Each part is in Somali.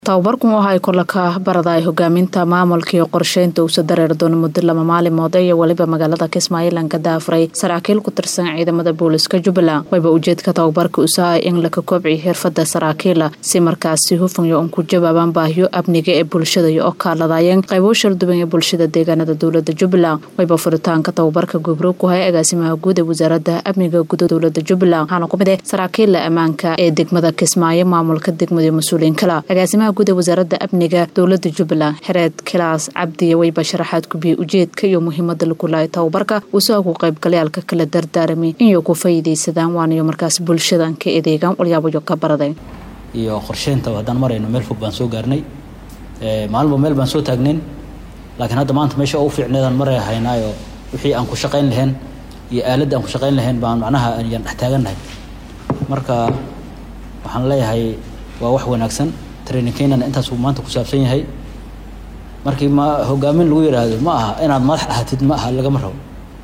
tababarkan waxa ay kole ka baraday hogaaminta maamulka iyo qorsheynta uusa dareeri doono muddo lama maalimood iyo weliba magaalada kismaayo lanka daafuray saraakiil ku tirsan ciidamada booliska jubbaland wayba ujeedka tababarka usahay in laka koobciyo xirfada saraakiila si markaasi hufanyo un ku jawaabaan baahiyo amniga ee bulshada iyo oo kaaladayeen qaybo sharduban ee bulshada deegaanada dowlada jubbaland wayba furitaanka tababarka gubro ku hay agaasimaha guud ee wasaarada amniga guud dowlada jubbaland waxaana ku mid ah saraakiila ammaanka ee degmada kismaayo maamulka degmada iyo mas-uuliyiin kale agaasimaha guud ee wasaaradda amniga dowlada jubbaland xereed kilaas cabdiya wayba sharaxaad kubiyey ujeedka iyo muhiimada lagu lahay tababarka uusoo ku qaybgalayaalka kala dardaarami inay ku faa'iidaysadaan waanayo markaas bulshadan ka edeegaan walyaabayo ka baraday iyo qorsheynta haddaan marayno meel fog baan soo gaarnay maalinba meel baan soo taagnayn laakiin hadda maanta meesha ugu fiicneedaan maray haynaayo wixii aan ku shaqayn lahayn iyo aaladda aan ku shaqayn lahayn baan macnaha ayaan dhex taagannahay marka waxaan leeyahay waa wax wanaagsan trainingkeynana intaasuu maanta ku saabsan yahay markii ma hogaamin lagu yidhaahdo ma aha inaad madax ahatid ma aha lagama rabo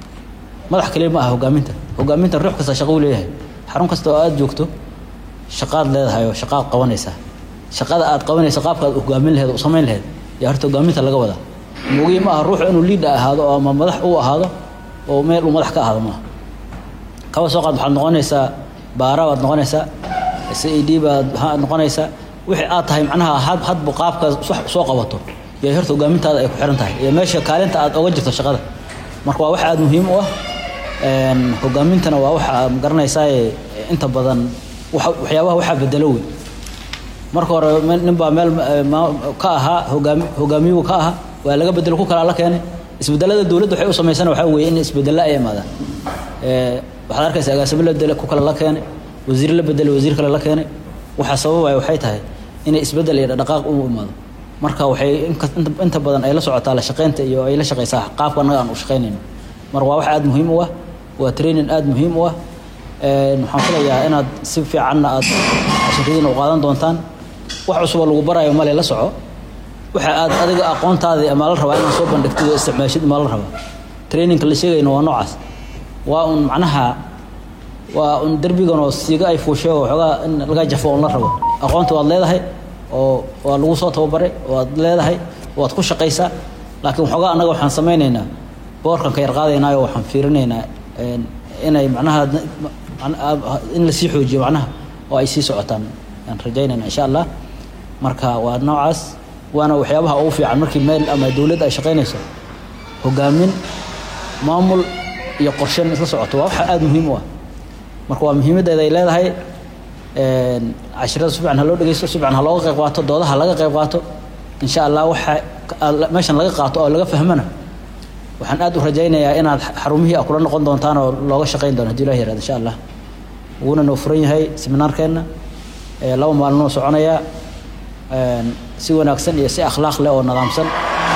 madax kaliya ma aha hogaaminta hogaaminta ruux kasta shaqo u leeyahay xarun kasta oo aada joogto shaqaad leedahay oo shaqaad qabanaysaa shaqada aad qabanaysa qaabkaad hogaamin laheed u samayn laheed yaa horta hogaaminta laga wadaa moogii ma aha ruux inuu liida ahaado oo ama madax u ahaado oo meel uu madax ka ahaado maaha kaba soo qaad waxaad noqonaysaa baara baad noqonaysaa c a d baad noqonaysaa wixii aad tahay macnaha had hadba qaabka soo qabato iyo horta hogaamintaada ay ku xiran tahay iyo meesha kaalinta aad oga jirto shaqada marka waa wax aada muhiim u ah hogaamintana waa waxa magaranaysaa inta badan waxyaabaha waxaa bedelo wey marka hore nin baa meel ka ahaa hogaami hogaamiyuhu ka ahaa waa laga bedelo ku kalaa la keenay isbedelada dowladda waxay u samaysana waxaa weeye in isbedelo ay imaadaan waxaad arkaysa agaasimo la bedele ku kale la keenay wasiir la bedele wasiir kale la keenay waxaa sababaya waxay tahay inay isbedel iyo dhaqaaq u imaado marka waxay inta badan ay la socotaa la shaqaynta iyo ay la shaqaysaa qaabka annaga aan u shaqaynayno marka waa wax aada muhiim u ah waa training aada muhiim u ah waxaan filayaa inaad si fiicanna aad casharadiina u qaadan doontaan wax cusuboo lagu barayo male la soco waxa aad adiga aqoontaadii amaa la rabaa inaad soo bandhigtid oo isticmaashid maa la rabaa trainingka la sheegayno waa noocaas waa un macnaha waa un derbiganoo siiga ay fuusheego waxoogaa in laga jafo on la rabo aqoonta waad leedahay oo waa lagu soo tababaray waad leedahay waad ku shaqaysaa laakiin waxoogaa annaga waxaan samaynaynaa boorkan ka yar qaadaynaayo waxaan fiirinaynaa inay macnaha in lasii xoojiyo macnaha oo ay sii socotaan aan rajaynayna insha allah marka waa noocaas waana waxyaabaha ugu fiican markii meel ama dowladd ay shaqaynayso hogaamin maamul iyo qorshen isla socoto waa waxa aada muhiim u ah marka waa muhiimaddeeda ay leedahay cashirada si fiican ha loo dhegeysto si fiican ha looga qayb qaato doodaha laga qayb qaato insha allah waxa meeshan laga qaato oo laga fahmana waxaan aada u rajaynayaa inaad xarumihii a kula noqon doontaan oo looga shaqayn doono hadii ilah yarahdo insha allah wuuna noo furan yahay seminaarkeenna laba maalinoo soconayaa si wanaagsan iyo si akhlaaq leh oo nidaamsan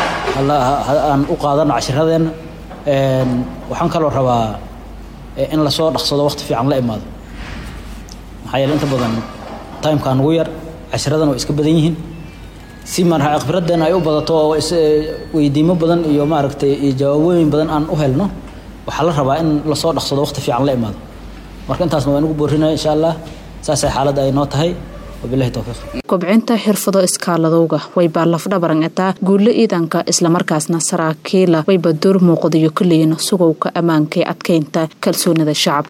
aan u qaadano cashiradeenna waxaan kaloo rabaa in lasoo dhaqsado waqti fiican la imaado maxaa yeele inta badan timekaa nugu yar cashiradan waa iska badan yihiin si marha khibradeena ay u badato oo weydiimo badan iyo maaragtay iyo jawaabooyin badan aan u helno waxaa la rabaa in lasoo dhaqsado waqti fiican la imaado marka intaasna waa inugu boorinaya insha allah saasay xaaladda ay noo tahay wabilahi towfiiq kobcinta xirfado iskaaladowga waybaa lafdhabaran etaa guulo ciidanka islamarkaasna saraakiila wayba door muuqdayo kaleyin sugowka ammaanka ee adkeynta kalsoonida shacabka